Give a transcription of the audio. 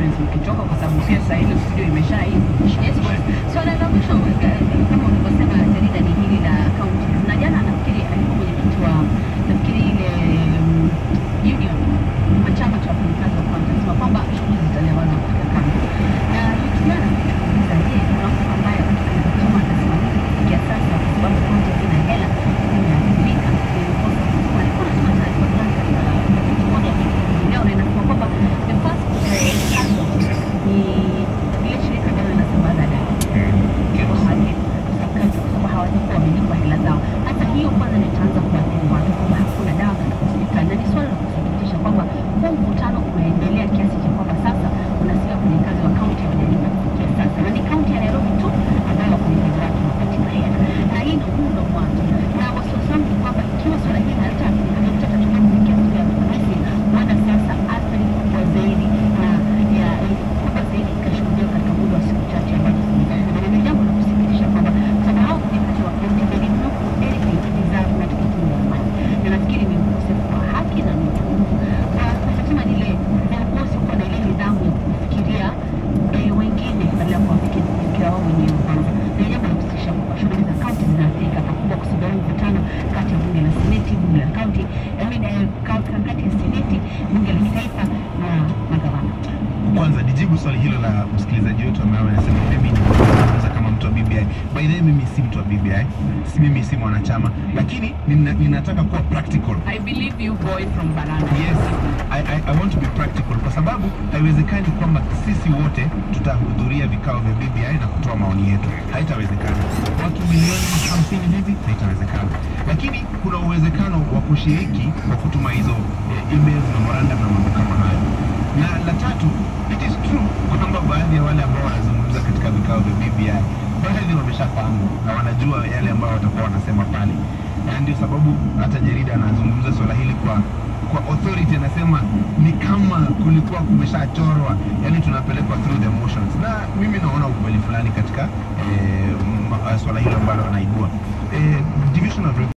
Lawrence mkitoka, kwa sababu pia sasa ile studio imesha hii. Yes, boss. Swala la mwisho eh, kama ulivyosema jarida ni hili la kaunti, na jana nafikiri alikuwa mwenyekiti wa nafikiri ile mm, union wa chama cha wafanyakazi wa kaunti anasema kwamba shughuli zitalewana katika kaunti, na tukiana kuuliza, je, kuna mtu ambaye anasema anasimamia kufikia sasa, kwa sababu kaunti hazina hela, zimeathirika, zimekosa walikuwa wanasema taarifa fulani katika gazeti moja hii leo, na inasema kwamba the first eh, council ni ile shirika ambalo linasambaza dawa kwamba hawatakuwa wamelipa hela zao. Hata hiyo kwanza ndio itaanza kuathiri watu kwamba hakuna dawa katika hospitali, na ni swala la kusikitisha kwamba huu mvutano umeendelea kiasi cha kwamba sasa unasikia wafanyakazi wa kaunti hawajalipa kufikia sasa, na ni kaunti ya Nairobi tu ambayo wafanyakazi wake wanapatiwa hela, na hii ndio huu ndio mwanzo. Na wasiwasi wangu ni kwamba ikiwa swala hili halitatatua kufikia siku ya Alhamisi, huenda sasa athari kubwa zaidi na ya kubwa zaidi ikashuhudiwa katika muda wa siku chache ambazo zimesalia. Na ni jambo la kusikitisha kwamba kwa sababu hao wafanyakazi wa kaunti they did not do anything to deserve katika tume ya amani, na nafikiri ni ukosefu wa haki na ni upungufu wa nasema ni ile viongozi kuwa na ile nidhamu ya kufikiria eh, wengine badala ya kuwafikiria kufikiria wao wenyewe kwanza. Na ni jambo la kusikitisha kwamba shughuli za kaunti zinaathirika pakubwa kwa sababu ya mvutano kati ya bunge la seneti, bunge la kaunti, I mean, eh, ka- ka- kati ya seneti, bunge la kitaifa na magavana. Kwanza nijibu swali hilo la msikilizaji wetu ambaye anasema mimi nimezungumza kama mtu wa BBI. By the way, mimi si mtu wa BBI, si mimi si mwanachama, lakini nina, ninataka kuwa practical. I believe you boy from Barana. Yes, I, I, I want to be practical kwa sababu haiwezekani kwamba sisi wote tutahudhuria vikao vya BBI na kutoa maoni yetu. Haitawezekana. Watu milioni hamsini hivi haitawezekana, lakini kuna uwezekano wa kushiriki kwa kutuma hizo eh, email memorandum na mambo kama hayo. Na la tatu, it is true kwamba baadhi ya wale ambao wanazungumza katika vikao vya BBI baadhi wameshafahamu na wanajua yale ambayo watakuwa wanasema pale, na ndio sababu hata jarida anazungumza swala hili kwa kwa authority, anasema ni kama kulikuwa kumeshachorwa, yani tunapelekwa through the motions, na mimi naona ukweli fulani katika eh, m- swala hilo ambalo anaibua eh, division of